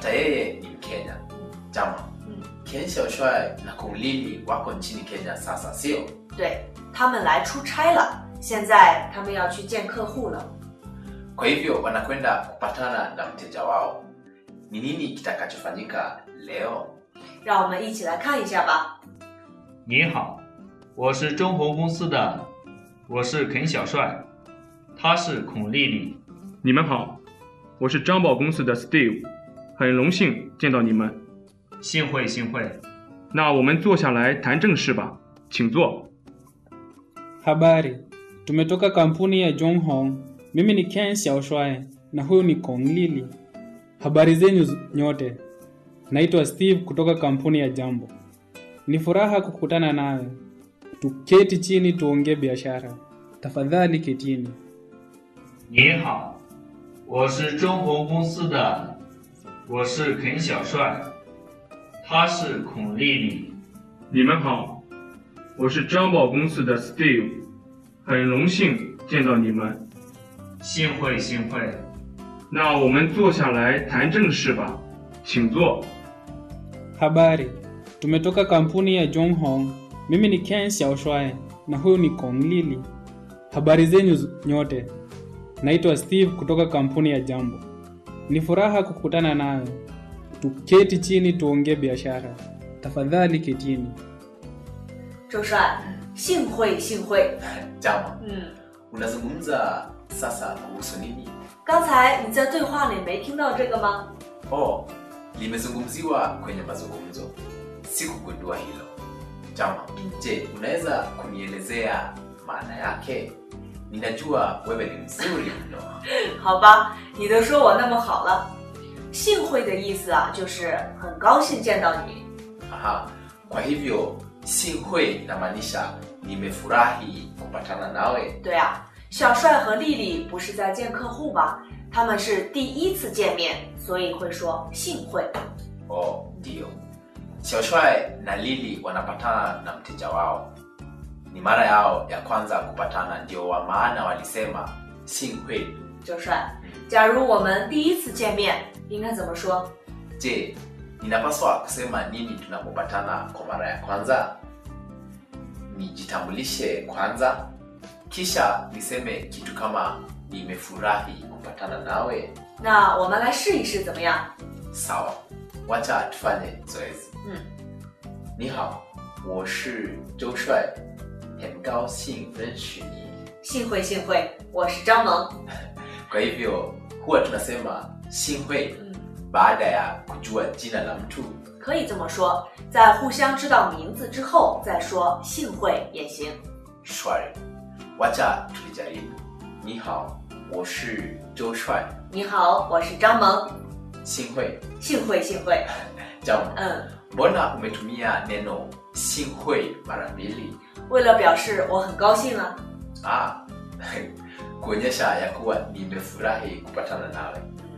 hata yeye ni Mkenya. Jama, Mm. Ken Xiaoshuai na Kung Lili wako nchini Kenya sasa, sio? 对他们来出差了，现在他们要去见客户了。 Kwa hivyo wanakwenda kupatana na mteja wao. Ni nini kitakachofanyika leo? 让我们一起来看一下吧。 你好，我是中红公司的，我是肯小帅，他是孔丽丽。 你们好，我是张宝公司的 Steve，很荣幸见到你们。 幸会幸会， 那我们坐下来谈正事吧，请坐。 Habari, tumetoka kampuni ya Jonghong. Mimi ni Ken Xiaoshuai na huyu ni Kong Lili. Habari zenyu z- nyote. Naitwa Steve kutoka kampuni ya Jambo. Ni furaha kukutana nawe. Tuketi chini tuongee biashara. Tafadhali ketini. 你好，我是中红公司的，我是肯小帅，他是孔丽丽。 你们好，我是张宝公司的 Steve，很荣幸见到你们。 幸会幸会， 那我们坐下来谈正事吧，请坐。 Habari, tumetoka kampuni ya Jonghong. Mimi ni Ken Xiaoshuai na huyu ni Kong Lili. Habari zenyu z- nyote. Naitwa Steve kutoka kampuni ya Jambo. Ni furaha kukutana nawe. Tuketi chini tuongee biashara. Tafadhali ketini. 周帅，幸会幸会。 Jama, 嗯， unazungumza sasa kuhusu nini? 刚才你在对话里没听到这个吗？ Oh, limezungumziwa kwenye mazungumzo. Sikugundua hilo. Jama, je, unaweza kunielezea maana yake? Ninajua wewe ni mzuri mno. 好吧，你都说我那么好了。幸会的意思啊，就是很高兴见到你。 Aha, kwa hivyo sinhui inamaanisha nimefurahi kupatana nawe. 对啊，小帅和丽丽不是在见客户吗？他们是第一次见面，所以会说幸会。 Oh, ndio. Xiaoshuai na Lili wanapatana na mteja wao. Ni mara yao ya kwanza kupatana, ndio wa maana walisema sinhui. 周帅，假如我们第一次见面，应该怎么说？ Je, ninapaswa kusema nini tunapopatana kwa mara ya kwanza? Nijitambulishe kwanza, kisha niseme kitu kama nimefurahi kupatana nawe. 那我们来试一试怎么样？ Sawa, wacha tufanye zoezi. 嗯， 你好，我是周帅，很高兴认识你。 幸会幸会，我是张萌。 Kwa hivyo huwa tunasema sinhui 嗯， baada ya kujua jina la mtu. 可以这么说，在互相知道名字之后再说幸会也行。 Shwari, wacha tulijaribu. 你好，我是周帅， 你好，我是张萌。 sinhui 幸会幸会， Jambo, 嗯， mbona umetumia neno sinhui mara mbili? 为了表示我很高兴啊。 Ah, kuonyesha ya kuwa nimefurahi kupatana nawe.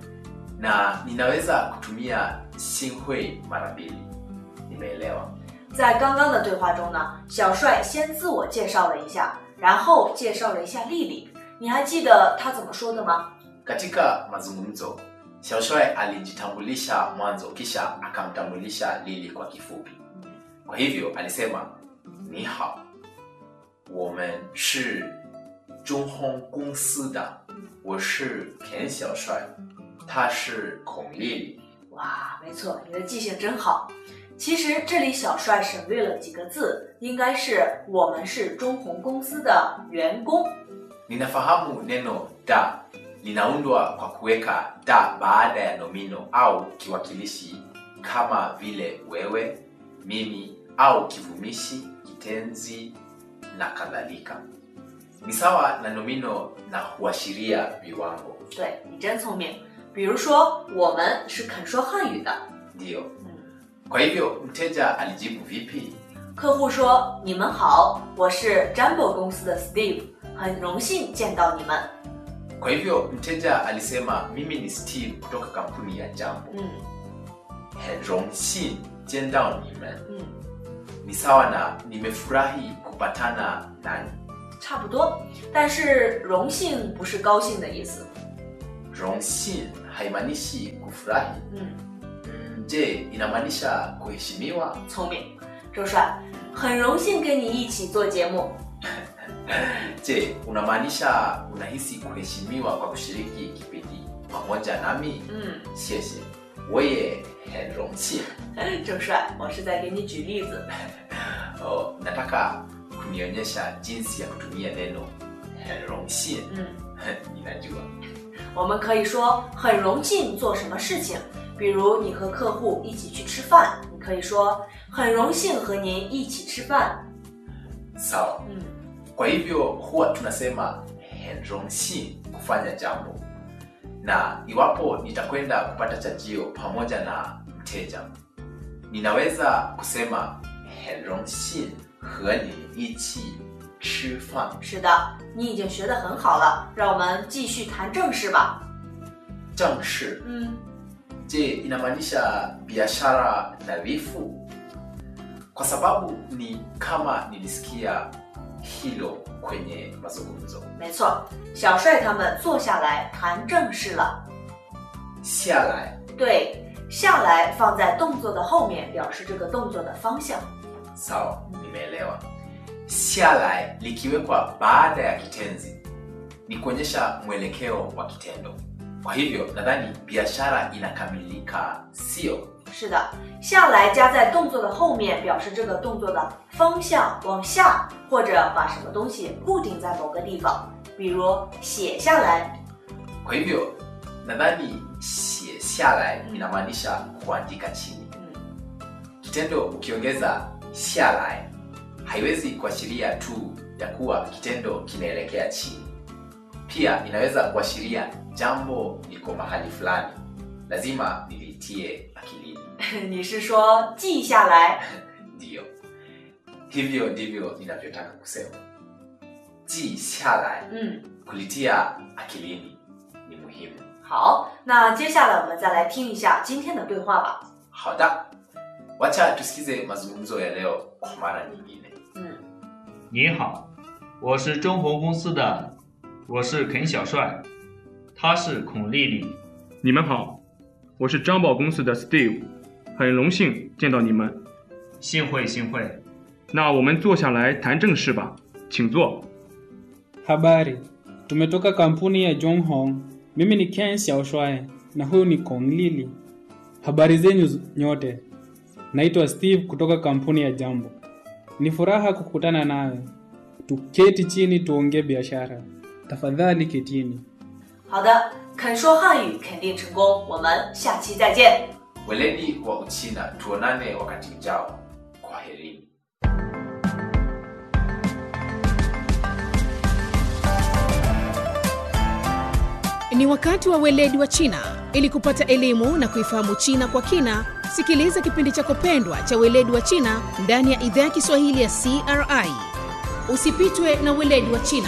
Na ninaweza kutumia sinhui mara mbili. Nimeelewa. 在刚刚的对话中呢，小帅先自我介绍了一下，然后介绍了一下丽丽。你还记得他怎么说的吗？ Katika mazungumzo, Xiaoshuai alijitambulisha mwanzo kisha akamtambulisha Lili kwa kifupi. Kwa hivyo alisema ni hao, 我们是中烘公司的，我是田小帅，他是孔丽丽。 哇，没错，你的记性真好。其实这里小帅省略了几个字，应该是我们是中红公司的员工。 Ninafahamu neno da linaundwa kwa kuweka da baada ya nomino au kiwakilishi kama vile wewe, mimi au kivumishi, kitenzi na kadhalika. Ni sawa na nomino na huashiria viwango. 对你真聪明。比如说，我们是肯说汉语的， Ndiyo. 嗯， Kwa hivyo mteja alijibu vipi? 客户说：“你们好，我是 Jumbo 公司的 Steve，很荣幸见到你们。 Kwa hivyo mteja alisema mimi ni Steve kutoka kampuni ya Jambo. ” 嗯很荣幸见到你们嗯， ni sawa na nimefurahi kupatana nanyi. 差不多。但是荣幸不是高兴的意思。 荣幸haimaanishi kufurahi. 嗯， je inamaanisha kuheshimiwa 聪明，周帅，很荣幸跟你一起做节目。 je unamaanisha unahisi kuheshimiwa kwa kushiriki kipindi pamoja nami 嗯， 谢谢我也很荣幸周帅，我是在给你举例子。 oh, nataka kunionyesha jinsi ya kutumia neno 很荣幸嗯， ninajua 我们可以说很荣幸做什么事情，比如你和客户一起去吃饭，你可以说很荣幸和您一起吃饭。 sawa 嗯 kwa hivyo huwa tunasema 很荣幸 kufanya jambo na iwapo nitakwenda kupata chajio pamoja na mteja ninaweza kusema 很荣幸和你一起吃饭是的，你已经学得很好了，让我们继续谈正事吧。 正式嗯， je inamaanisha biashara nadhifu kwa sababu ni kama nilisikia hilo kwenye mazungumzo 没错，小帅他们坐下来谈正事了。 下来对，下来放在动作的后面，表示这个动作的方向。 sawa nimeelewa sialai likiwekwa baada ya kitenzi ni kuonyesha mwelekeo wa kitendo kwa hivyo nadhani biashara inakamilika sio 是的，下来加在动作的后面，表示这个动作的方向往下，或者把什么东西固定在某个地方，比如写下来。 kwa hivyo nadhani sie sialai inamaanisha kuandika chini 嗯， kitendo ukiongeza sialai haiwezi kuashiria tu ya kuwa kitendo kinaelekea chini pia inaweza kuashiria jambo liko mahali fulani lazima niliitie akilini 你是说记下来？ ndiyo hivyo ndivyo ninavyotaka kusema ji sialai 嗯， kulitia akilini ni muhimu 好，那接下来我们再来听一下今天的对话吧。 hada wacha tusikize mazungumzo ya leo kwa mara nyingine 嗯， 你好，我是中红公司的，我是肯小帅，她是孔丽丽。 你们好，我是张宝公司的 Steve，很荣幸见到你们。 幸会幸会， 那我们坐下来谈正事吧，请坐。 Habari, tumetoka kampuni ya Jonghong. Mimi ni Ken Xiaoshuai na huyu ni Kong Lili. Habari zenyu z- nyote. Naitwa Steve kutoka kampuni ya Jambo. Ni furaha kukutana nawe. Tuketi chini tuongee biashara. Tafadhali ketini. 好的，肯说汉语肯定成功，我们下期再见。 weledi wa uchina tuonane wakati ujao kwa herini Ni wakati wa weledi wa China. Ili kupata elimu na kuifahamu China kwa kina, sikiliza kipindi chako pendwa cha weledi wa China ndani ya idhaa ya Kiswahili ya CRI. Usipitwe na weledi wa China.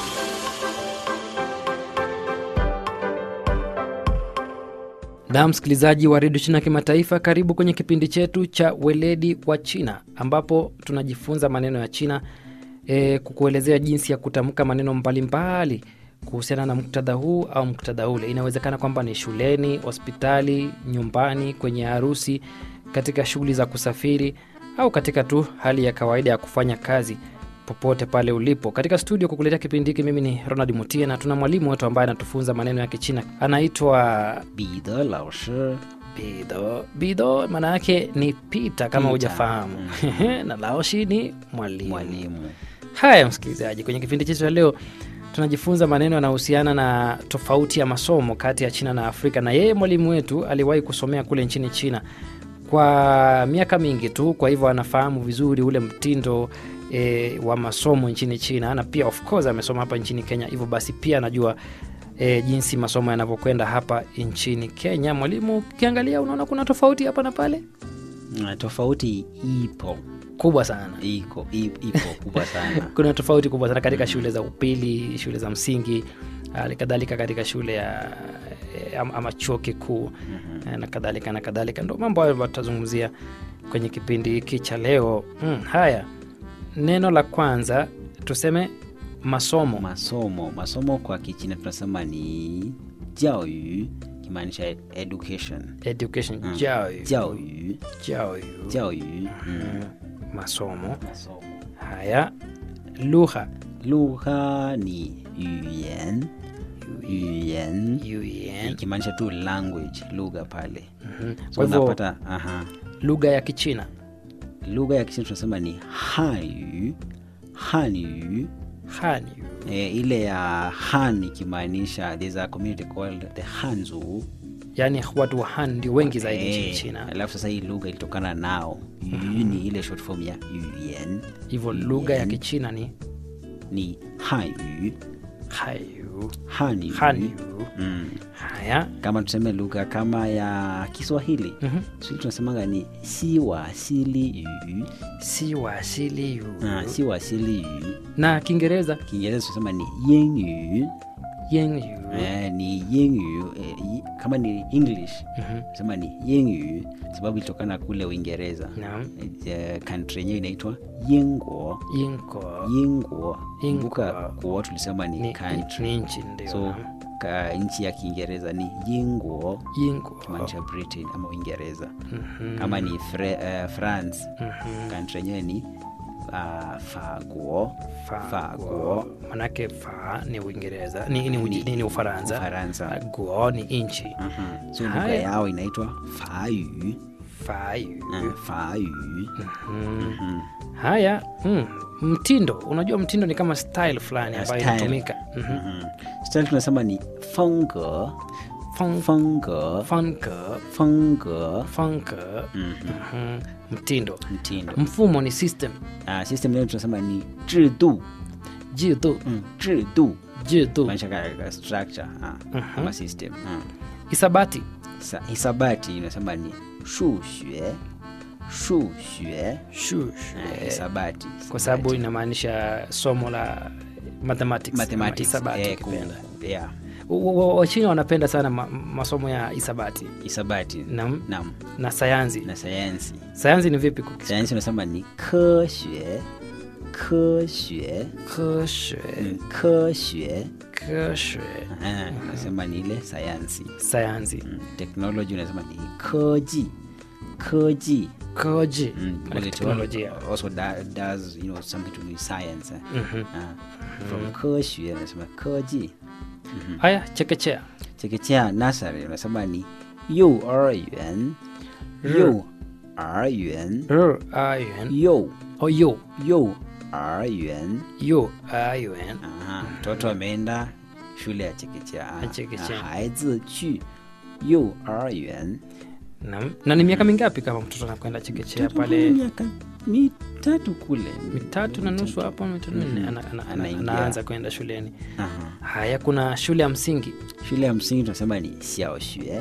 Na msikilizaji wa redio China Kimataifa, karibu kwenye kipindi chetu cha weledi wa China ambapo tunajifunza maneno ya China e, kukuelezea jinsi ya kutamka maneno mbalimbali kuhusiana na muktadha huu au muktadha ule. Inawezekana kwamba ni shuleni, hospitali, nyumbani, kwenye harusi, katika shughuli za kusafiri au katika tu hali ya kawaida ya kufanya kazi popote pale ulipo. Katika studio kukuletea kipindi hiki, mimi ni Ronald Mutie na tuna mwalimu wetu ambaye anatufunza maneno ya Kichina, anaitwa 彼得老师 Bido. Bido maana yake ni pita kama Pita. hujafahamu na Laoshi ni mwalimu. mwalimu Haya msikilizaji, kwenye kipindi chetu cha leo tunajifunza maneno yanayohusiana na tofauti ya masomo kati ya China na Afrika, na yeye mwalimu wetu aliwahi kusomea kule nchini China kwa miaka mingi tu, kwa hivyo anafahamu vizuri ule mtindo e, wa masomo nchini China, na pia of course amesoma hapa nchini Kenya, hivyo basi pia anajua e, jinsi masomo yanavyokwenda hapa nchini Kenya. Mwalimu, ukiangalia unaona kuna tofauti hapa na pale Ah, tofauti ipo kubwa sana. iko i- ipo kubwa sana kuna tofauti kubwa sana katika shule za upili shule za msingi hali kadhalika katika shule ya eh, ama, ama chuo kikuu eh, na kadhalika na kadhalika ndo mambo hayo ambayo tutazungumzia kwenye kipindi hiki cha leo mm, haya neno la kwanza tuseme masomo masomo masomo kwa kichina tunasema ni jiao yu ikimaanisha ed- education education Mm. 教育教育教育教育mm. masomo masomo haya lugha lugha ni 语言语言 yuyen ikimaanisha tu language lugha pale so kwa hivyo unapata aha lugha ya kichina lugha ya kichina tunasema ni hanyu hanyu hanyu e, ile ya han ikimaanisha there's a community called the hanzu yaani watu wa han ndio wengi zaidi nchini Eh, china alafu sasa hii lugha ilitokana nao yu ni ile short form ya yuyen hivyo lugha ya yuyen kichina ni ni hanyu hayu hanyu hanyu mm. haya kama tuseme lugha kama ya kiswahili Mhm. Kiswahili tunasemanga ni siwasili yu si wasili yu ah, siwasili yu na kiingereza kiingereza tunasema ni yingyu yen yu eh, ni yingyu eh, yi- kama ni english Mhm. tunasema ni yingyu sababu ilitokana kule uingereza Naam. Eh, country yenyewe inaitwa yingwo yinko yingwo Yingwo. kumbuka kuo tulisema ni, ni, country ni nchi ndio so ka nchi ya kiingereza ni yingwo yinko kimaanisha britain ama uingereza kama ni Fre, uh, france country yenyewe ni uh, faguo faguo manake fa ni uingereza ni, ni, ni, ni, ni ufaransa Ufaransa. guo ni nchi Mhm. so lugha Haya. yao inaitwa fayu fayu uh, fayu Mhm. haya mm. mtindo unajua mtindo ni kama style fulani Ya, ambayo style. inatumika Mhm. Mhm. style tunasema ni funge Feng- funge funke funge funke Mhm. Mhm. mtindo mtindo mfumo ni system uh, system leo tunasema ni jidu jidu mm. jidu jidu maanisha ka, ka structure uh, ama system uh. isabati Sa, hisabati inasema ni shuxue shuxue shushu uh, hisabati kwa sababu inamaanisha somo la mathematics, ama mathematics hisabati eh, ukipenda. ku- yeah Wa- wa- wachina wanapenda sana ma, masomo ya hisabati hisabati na, nam na sayansi na sayansi sayansi ni vipi kukis- sayansi unasema ni keshue keshue keshe mm, keshue keshe Ah, unasema ni ile sayansi sayansi mm, technology unasema ni koji koji koji Mm, Maana because it teknolojia al- also da, does you know something to do with science eh? Mhm. Ah, from keshue unasema koji haya chekechea chekechea nasari unasema ni yu yuan yu yuan r ayun yu o yo yu yuan yo ayun Aha, mtoto ameenda shule ya chekechea Ya chekechea. 孩子去幼儿园 na, na ni miaka mingapi kama mtoto anakwenda chekechea pale miaka mitatu kule mitatu na nusu hapo mitatu minne ana, ana, ana, Anaingia. anaanza kwenda shuleni Aha. haya kuna shule ya msingi shule ya msingi tunasema ni xiaoxue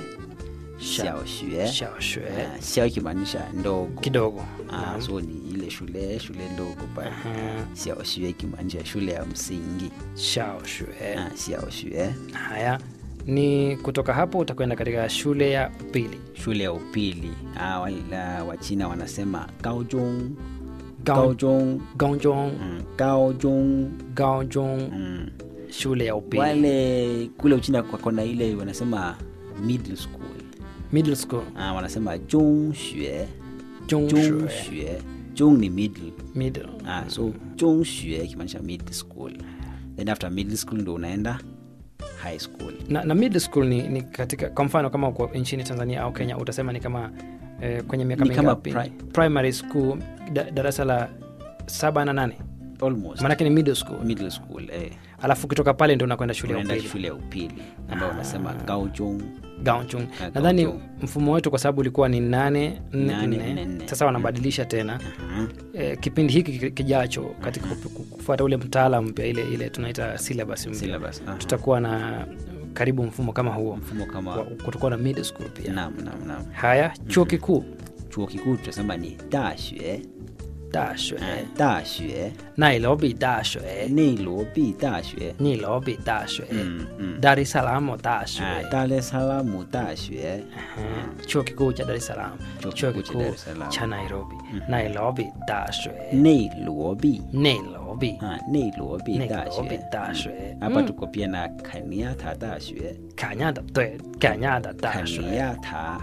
xiaoxue shashwe Ah, xiao ikimaanisha ndogo kidogo Ah, so ni ile shule shule ndogo pale Aha. xiaoxue ikimaanisha shule ya msingi shashwe Ah, xiaoxue haya ni kutoka hapo utakwenda katika shule ya upili shule ya upili ah, wala wachina wanasema gaozhong Gao- gaozhong gaozhong mm, gaozhong gaozhong mm. shule ya upili wale kule uchina kwakona ile wanasema middle school middle school ah, wanasema jongxue jongshue jongxue jong ni middle middle ah, so jongxue ikimaanisha middle school then after middle school ndo unaenda high school na, na middle school ni, ni katika kwa mfano kama uko nchini tanzania au kenya utasema ni kama eh, kwenye miaka Ni kama mingapi pri- primary school da, darasa la saba na nane almost maanake ni middle school middle school eh. alafu kutoka pale ndo unakwenda shule ya unaenda upili shule ya upili ambao wanasema gaojong gaonchung Ah, nadhani Gaochung. mfumo wetu kwa sababu ulikuwa ni nane nne, Nane, nne. nne, nne. sasa wanabadilisha tena Aha. eh, kipindi hiki ki- kijacho katika kup- ku- kufuata ule mtaala mpya ile ile tunaita syllabus mpya Syllabus, aha. tutakuwa na karibu mfumo kama huo mfumo kama Wa- kutakuwa na middle school pia nam nam nam haya chuo kikuu chuo kikuu tunasema ni dashue 大学、 哎大学 nairobi 大学、 内罗毕大学 nairobi 大学、 嗯嗯 dar es salaam 大学、 啊达雷萨拉姆大学 Mhm. chuo kikuu cha dar es salaam Chuo chuo kikuu cha kikuu Dar es Salaam. cha nairobi nairobi 大学、 内罗毕 nairobi 啊内罗毕大 nairobi 学大学 hapa 嗯 tuko pia na kaniata 大学 Kenyatta 对 Kenyatta 大学 kaniata